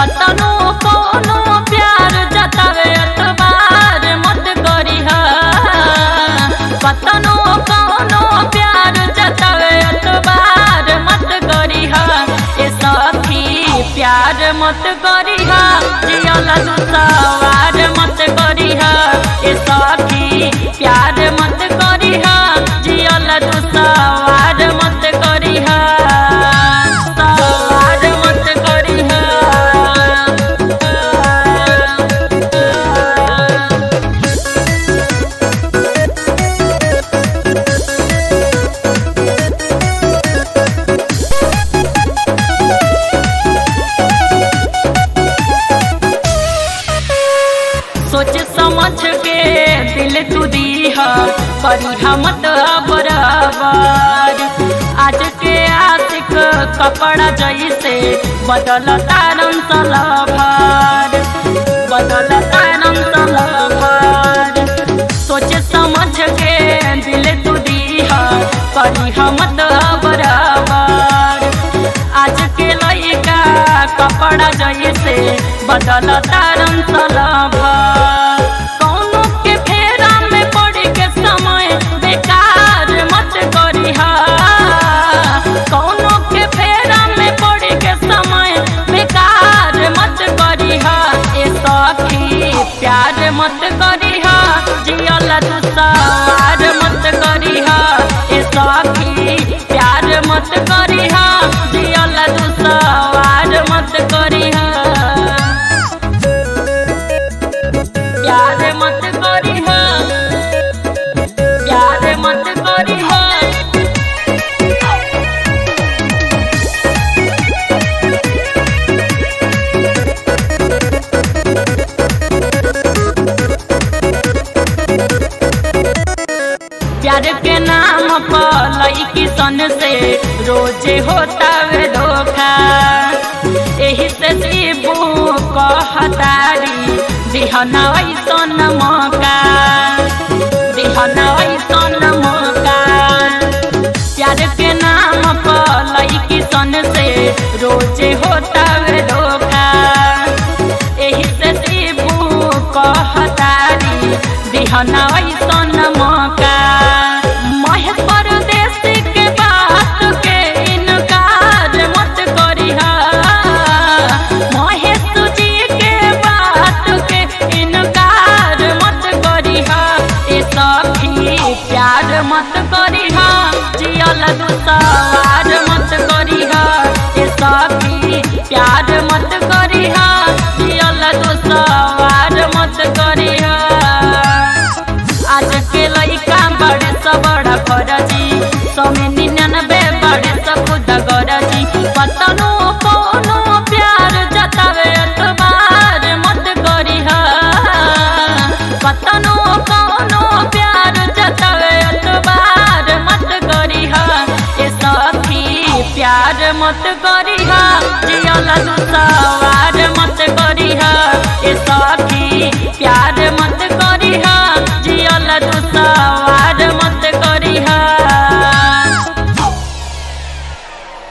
कतनो कोनो प्यार जतावे अतबार मत करिह कतनो कोनो प्यार जतावे अतबार मत करिह ए सखी प्यार मत करिह जियल दुसवार मत करिह ए सखी प्यार मत करिह जियल दुसवार मत करिह सवार मत करिह सोच समझ के दिल तू दीह करिहा मत बराबर आज के आशिक कपड़ा जैसे बदल तारन सलभर बदल तारन सलभर सोच समझ के दिल तू दीह करिहा मत बराबर आज के लइका कपड़ा जैसे बदल तारन सलभ कौनो के फेरा में पड़ के समय बेकार मत करिह कौनो के फेरा में पड़ के समय बेकार मत करिह ए सखी प्यार मत करिह जियल दुसवार मत करिह ए सखी प्यार मत करिह जियल दुसवार मत करिह प्यार मत करिह प्यार मत करिह प्यार के नाम पर लड़की सन से रोजे होता वे धोखा एही से शिबू कहतारी दिहना ऐसन मौका दिहना ऐसन मौका प्यार के नाम पर लड़की सन से रोजे होता वे धोखा एही से शिबू कहतारी दिहना ऐसन मौका महेश परदेसी के बात के इनकार मत करिह महेश जी के बात के इनकार मत करिह ए सखी प्यार मत करिह जियल दुसवार मत करिह ए सखी प्यार मत करिह जियल दुसवार मत करिह आज के लइका बड़े स बड़ा फरजी समे निन्यानबे बड़े स खुद गरजी कतनो कोनो प्यार जतावे अतबार मत करिह कतनो कोनो प्यार जतावे अतबार मत करिह ए सखी प्यार मत करिह जियल दुसवार मत करिह ए सखी प्यार मत करिह जियल दुसवार